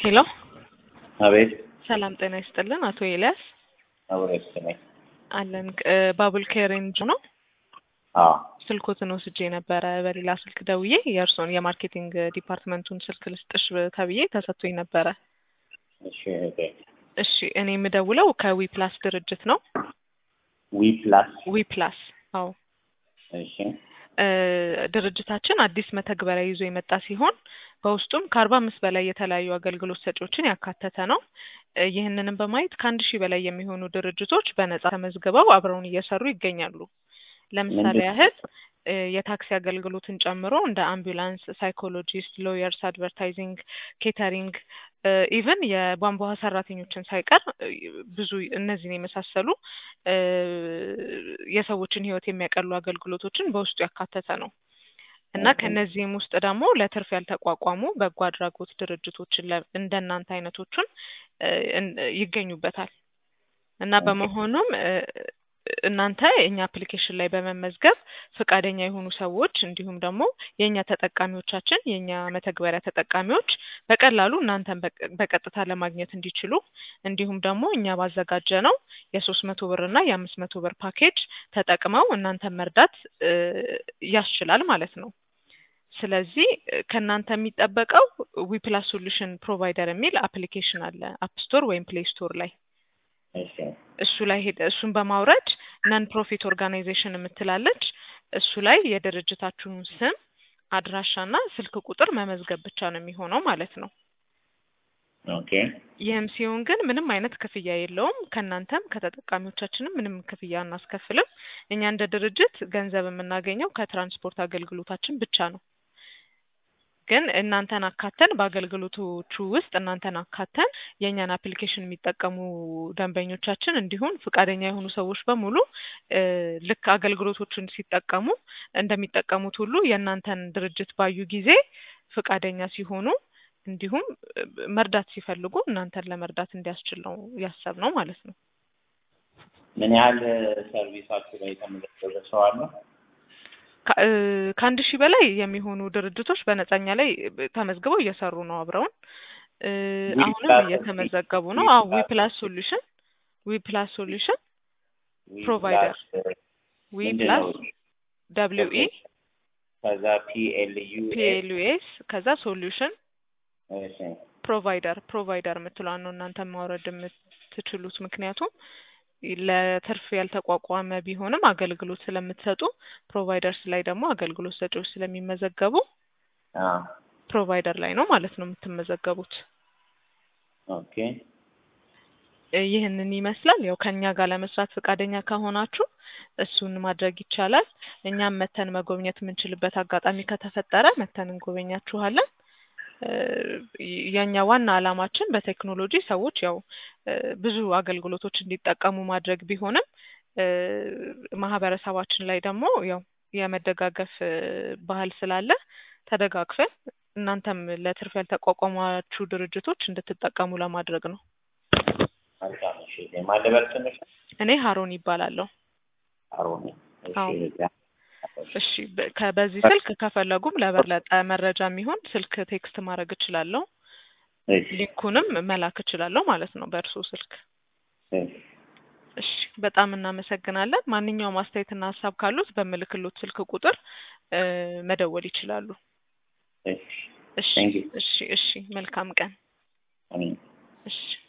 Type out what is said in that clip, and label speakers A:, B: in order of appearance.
A: ሄሎ
B: አቤት
A: ሰላም ጤና ይስጥልን። አቶ ኤልያስ
B: አብሬት ነኝ።
A: አለን እ ባቡል ኬር ኤንጅ ነው።
B: አዎ
A: ስልኮትን ወስጄ ነበረ በሌላ ስልክ ደውዬ የእርስዎን የማርኬቲንግ ዲፓርትመንቱን ስልክ ልስጥሽ ተብዬ ተሰጥቶኝ ነበረ።
B: እሺ እህቴ።
A: እሺ እኔ የምደውለው ከዊ ፕላስ ድርጅት ነው።
B: ዊ ፕላስ
A: ዊ ፕላስ አዎ
B: እሺ
A: እ ድርጅታችን አዲስ መተግበሪያ ይዞ የመጣ ሲሆን በውስጡም ከአርባ አምስት በላይ የተለያዩ አገልግሎት ሰጪዎችን ያካተተ ነው። እ ይህንንም በማየት ከአንድ ሺህ በላይ የሚሆኑ ድርጅቶች በነጻ ተመዝግበው አብረውን እየሰሩ ይገኛሉ። ለምሳሌ
B: ምንድን-
A: ያህል እ የታክሲ አገልግሎትን ጨምሮ እንደ አምቡላንስ፣ ሳይኮሎጂስት፣ ሎየርስ፣ አድቨርታይዚንግ፣ ኬተሪንግ ኢቨን የቧንቧ ውሃ ሰራተኞችን ሳይቀር እ ብዙ እነዚህን የመሳሰሉ እ የሰዎችን ሕይወት የሚያቀሉ አገልግሎቶችን በውስጡ ያካተተ ነው እና
B: ኦኬ።
A: ከነዚህም ውስጥ ደግሞ ለትርፍ ያልተቋቋሙ በጎ አድራጎት ድርጅቶችን ለ- እንደናንተ አይነቶቹን እ እን- ይገኙበታል እና
B: ኦኬ።
A: በመሆኑም እ እናንተ የእኛ አፕሊኬሽን ላይ በመመዝገብ ፈቃደኛ የሆኑ ሰዎች እንዲሁም ደግሞ የእኛ ተጠቃሚዎቻችን የእኛ መተግበሪያ ተጠቃሚዎች በቀላሉ እናንተን በቀ- በቀጥታ ለማግኘት እንዲችሉ እንዲሁም ደግሞ እኛ ባዘጋጀ ነው የሶስት መቶ ብር እና የአምስት መቶ ብር ፓኬጅ ተጠቅመው እናንተን መርዳት እ ያስችላል ማለት ነው። ስለዚህ እ ከእናንተ የሚጠበቀው ዊፕላስ ሶሉሽን ፕሮቫይደር የሚል አፕሊኬሽን አለ አፕ ስቶር ወይም ፕሌይ ስቶር ላይ
B: እሺ
A: እሱ ላይ ሄደ እሱን በማውረድ ነን ፕሮፊት ኦርጋናይዜሽን የምትላለች እሱ ላይ የድርጅታችሁን ስም አድራሻና ስልክ ቁጥር መመዝገብ ብቻ ነው የሚሆነው ማለት ነው።
B: ኦኬ
A: ይህም ሲሆን ግን ምንም አይነት ክፍያ የለውም። ከእናንተም ከተጠቃሚዎቻችንም ምንም ክፍያ አናስከፍልም። እኛ እንደ ድርጅት ገንዘብ የምናገኘው ከትራንስፖርት አገልግሎታችን ብቻ ነው። ግን እናንተን አካተን በአገልግሎቶቹ ውስጥ እናንተን አካተን የእኛን አፕሊኬሽን የሚጠቀሙ ደንበኞቻችን እንዲሁም ፈቃደኛ የሆኑ ሰዎች በሙሉ እ ልክ አገልግሎቶቹን ሲጠቀሙ እንደሚጠቀሙት ሁሉ የእናንተን ድርጅት ባዩ ጊዜ ፈቃደኛ ሲሆኑ እንዲሁም እ መርዳት ሲፈልጉ እናንተን ለመርዳት እንዲያስችል ነው ያሰብነው ማለት ነው።
B: ምን ያህል ሰርቪሳችሁ ላይ የተመዘገበ ሰው አለ?
A: ከ- እ ከአንድ ሺህ በላይ የሚሆኑ ድርጅቶች በነጻኛ ላይ ተመዝግበው እየሰሩ ነው አብረውን እ
B: ዊ
A: አሁንም
B: ፕላስ
A: እየተመዘገቡ
B: ዊ
A: ነው። አዎ ዊ
B: ፕላስ
A: ፕላስ ሶሉሽን ዊ ፕላስ ሶሉሽን
B: ዊ
A: ፕሮቫይደር
B: ፕላስ
A: ዊ
B: ምንድን
A: ፕላስ
B: ነው?
A: ደብሊው ኢ
B: ኦኬ። ከዛ ፒ ኤል ዩ
A: ፒ
B: ኤ
A: ኤል ዩ ኤስ ከዛ ሶሉሽን
B: እሺ
A: ፕሮቫይደር ፕሮቫይደር የምትለዋን ነው እናንተ ማውረድ የምትችሉት። ምክንያቱም ለትርፍ ያልተቋቋመ ቢሆንም አገልግሎት ስለምትሰጡ ፕሮቫይደርስ ላይ ደግሞ አገልግሎት ሰጪዎች ስለሚመዘገቡ
B: አ
A: ፕሮቫይደር ላይ ነው ማለት ነው የምትመዘገቡት።
B: ኦኬ
A: እ ይህንን ይመስላል። ያው ከእኛ ጋር ለመስራት ፈቃደኛ ከሆናችሁ እሱን ማድረግ ይቻላል። እኛም መተን መጎብኘት የምንችልበት አጋጣሚ ከተፈጠረ መተን እንጎበኛችኋለን። እ የእኛ ዋና ዓላማችን በቴክኖሎጂ ሰዎች ያው እ ብዙ አገልግሎቶች እንዲጠቀሙ ማድረግ ቢሆንም እ ማህበረሰባችን ላይ ደግሞ ያው የመደጋገፍ እ ባህል ስላለ ተደጋግፈን እናንተም ለትርፍ ያልተቋቋማችሁ ድርጅቶች እንድትጠቀሙ ለማድረግ ነው።
B: መልካም እሺ ማን ልበል ስምሽ?
A: እኔ ሀሮን ይባላለሁ።
B: አሮን እሺ
A: አዎ።
B: እህቴ።
A: እሺ በ- ከ- በዚህ ስልክ ከፈለጉም ለበለጠ መረጃ የሚሆን ስልክ ቴክስት ማድረግ እችላለሁ።
B: እሺ
A: ሊንኩንም መላክ እችላለሁ ማለት ነው በእርስዎ ስልክ።
B: እሺ
A: እሺ በጣም እናመሰግናለን። ማንኛውም አስተያየትና ሀሳብ ካሉት በምልክሎት ስልክ ቁጥር እ መደወል ይችላሉ።
B: እሺ
A: እሺ
B: Thank you.
A: እሺ እሺ መልካም ቀን።
B: አሜን
A: እሺ